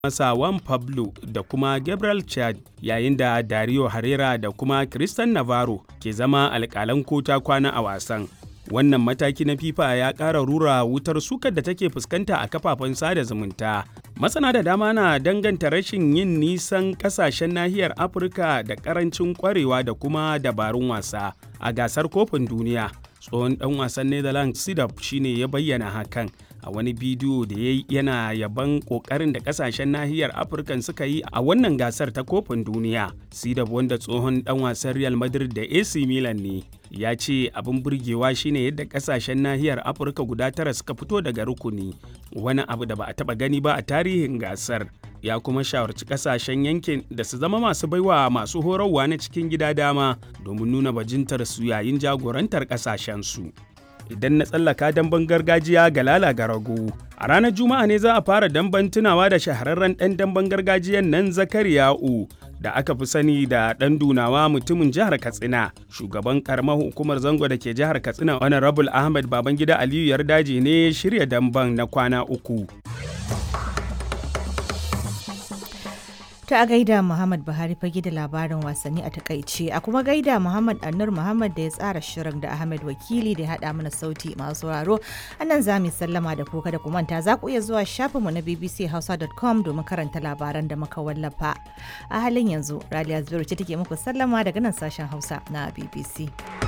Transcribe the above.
masa Juan Pablo da kuma Gabriel Chad yayin da Dario Herrera da kuma Christian Navarro ke zama alƙalan kota kwana a wasan. Wannan mataki na FIFA ya ƙara rura wutar sukar da take fuskanta a kafafen sada zumunta. Masana da dama na danganta rashin yin nisan ƙasashen nahiyar Afirka da ƙarancin ƙwarewa da kuma dabarun wasa a gasar kofin duniya. Tsohon ɗan wasan Netherlands Sidorf shine ya bayyana hakan. a wani bidiyo da ya yana yaban kokarin da kasashen nahiyar afirka suka yi a wannan gasar ta kofin duniya sidab wanda tsohon dan wasan real madrid da ac milan ne ya ce abin burgewa shine yadda kasashen nahiyar afirka guda tara suka fito daga rukuni wani abu da ba a taba gani ba a tarihin gasar ya kuma shawarci kasashen yankin da su zama masu baiwa masu horarwa na cikin gida dama domin nuna bajintar su yayin jagorantar kasashen su idan na tsallaka damben gargajiya ga lala rago. A ranar Juma'a ne za a fara damben tunawa da shahararren ɗan damben gargajiyan nan Zakariya'u da aka fi sani da ɗan dunawa mutumin jihar Katsina. Shugaban karamar hukumar zango da ke jihar Katsina Honorable Ahmed Babangida Aliyu Yardaji ne shirya damben na kwana uku. ta a gaida Muhammad Buhari fage da labarin wasanni a takaice a kuma gaida Muhammad Annur Muhammad da ya tsara shirin da Ahmed Wakili da ya haɗa mana sauti masu sauraro a nan za mu sallama da kuka da kumanta za ku iya zuwa shafinmu na bbchausa.com domin karanta labaran da muka wallafa a halin yanzu Raliya Zubairu ce take muku sallama daga nan sashen Hausa na BBC.